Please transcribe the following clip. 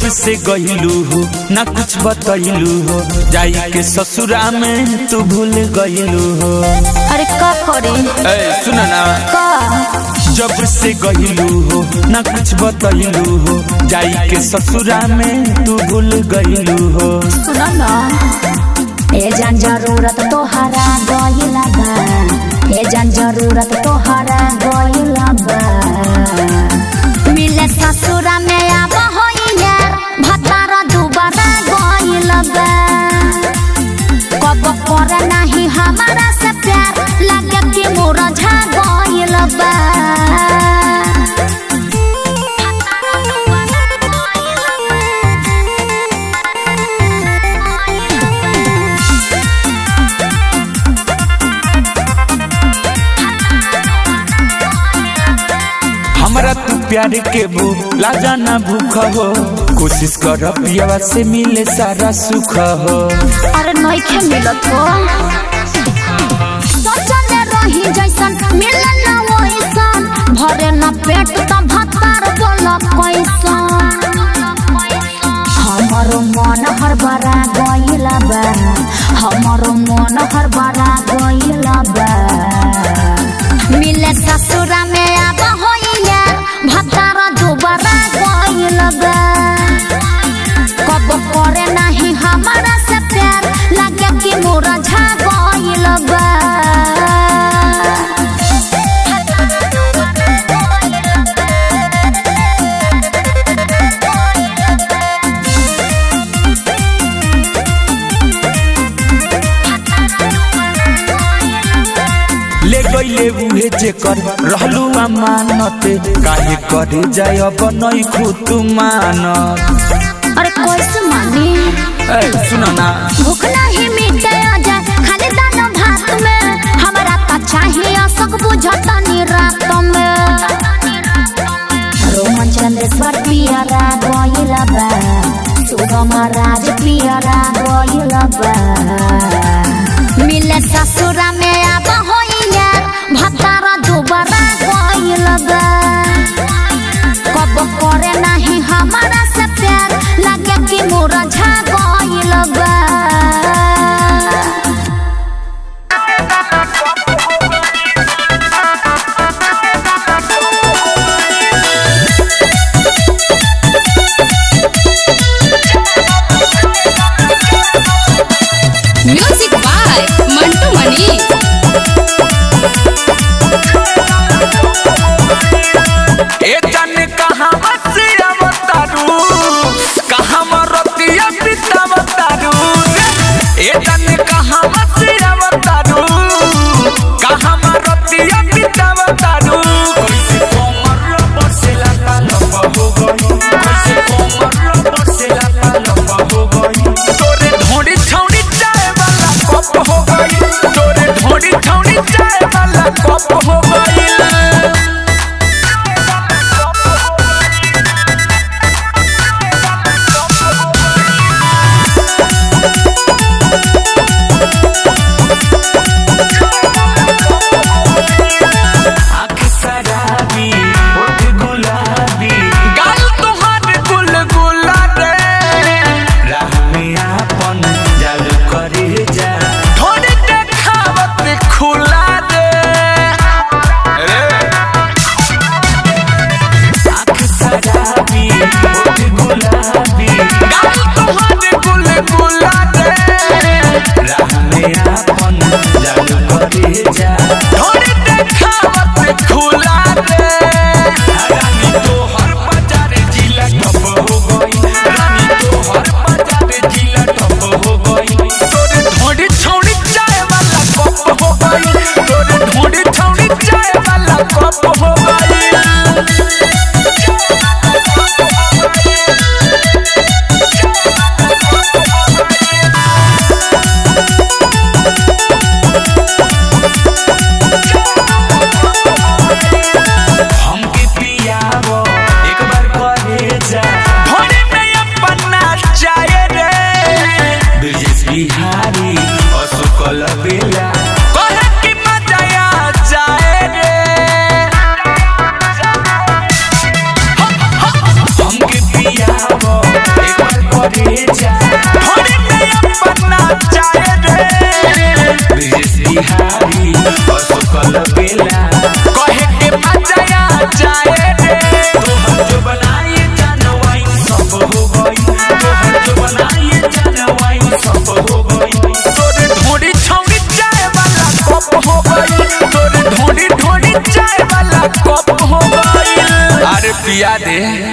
से गईलू हो ना कुछ बतैलू हो जाई के ससुरा में तू भूल गईलू हो अरे का करे ए सुना ना का जब से गईलू हो ना कुछ बतैलू हो जाई के ससुरा में तू भूल गईलू हो सुन ना ए जान जरूरत तोहरा गइला बा ए जान जरूरत तोहरा गइला बा मिले ससुरा में आब होइले भतार दुबारा गइल बा कब करे नाही हमारा से प्यार लगे कि मुरझा गइल बा हमरा तू प्यार के भूला जाना भूख हो कोशिश कर पियावा से मिले सारा सुख हो अरे नइखे मिलत हो सोचले रही जैसन मिले न वैसन भरे न पेट त भतार बोल कैसन हमरो मन हर बरा गइल बा हमरो मन हर बरा गइल बा मिले ससुरा में आब होइया भतार दुबारा गइल बा कब करे नाही हमारा से प्यार लगे कि मुरझा गइल बा ले गईले उहे जे कर रहलू अमानत काहे करे जाय अब नई खुद मानत अरे कैसे मानी ए सुना ना भूख नहीं मिटे अजा खाली दाना भात में हमारा त चाहिए सब बुझतनी रात में रोमन चंद्रेश्वर पियरा गइल बा सुगम राज पियरा गइल बा मिले ससुरा में आब होइया भतार दुबारा गइल बा कब करे नाही हमारा से प्यार लगे कि मुरझा गइल बा म्यूजिक बाय मंटू मनी ए जान कहां से अवतारू कहां मरतिया पिता अवतारू ए जान कहां से अवतारू कहां मरतिया पिता अवतारू कैसे कोमर बसेला पालब हो गई कैसे कोमर बसेला पालब हो गई तोरे ढोड़ी छौड़ी चाय वाला कप हो गई तोरे ढोड़ी छौड़ी चाय वाला कप हो गई आँख शराबी होठ गुलाबी गाल तोहार गुलगुला रे राह में आपन जाल करे जा थोड़ी देखावत खुला रे लिया दे